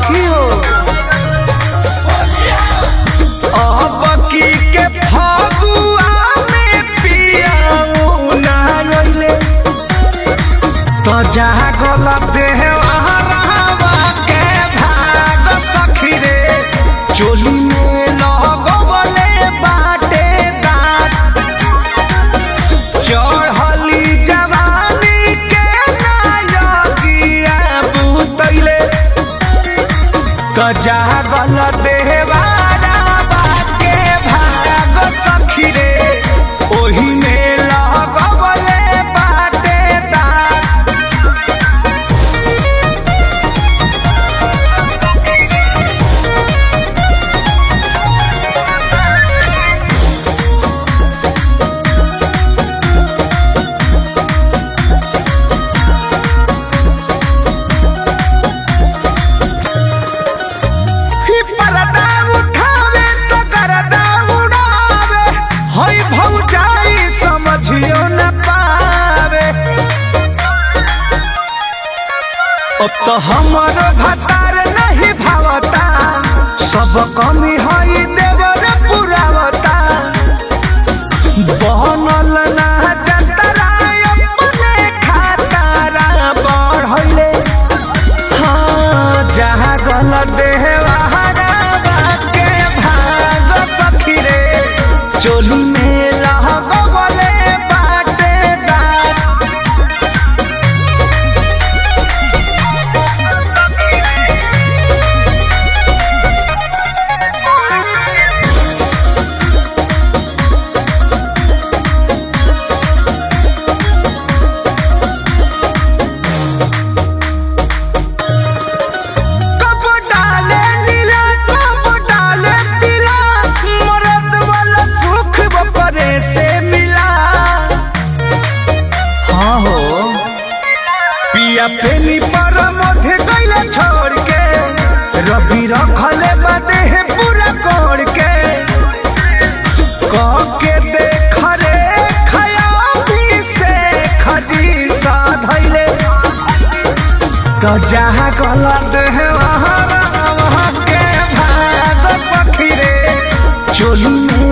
सखी हो अबकी के फगुआ में पियाऊ ना रोइले तो जहाँ गलत देह वहाँ रहवा के भाग सखी रे चोली में लगवले बाटे दांत चढ़ली जवानी के नायकिया बुतैले तो जहाँ गलत देह वाला बाके भाग सखी रे ओही में लगवले बाटे दांत ही पर्दा उठावे तो गर्दा उड़ावे हई भौजाई समझियो न पावे अब तो हमर भतार नहीं भावता सब कमी हई देवर पुरावता बनल ना जतरा अपने खातारा बढ़ले हाँ जहाँ गलत देह वहाँ के भाग सखी रे चोली में लगवले बाटे दांत कब डाले नीला कब डाले पीला मरद वाला सुख बपरे से मिला हाँ हो पिया पेनी पर मध्य गईला छोड़ के रबी रखले बदे है पूरा कोड़ के कह के देख रे खया भी से खजी साधैले तो जहाँ गलत है वहाँ वहाँ के भाग सखी रे चोली में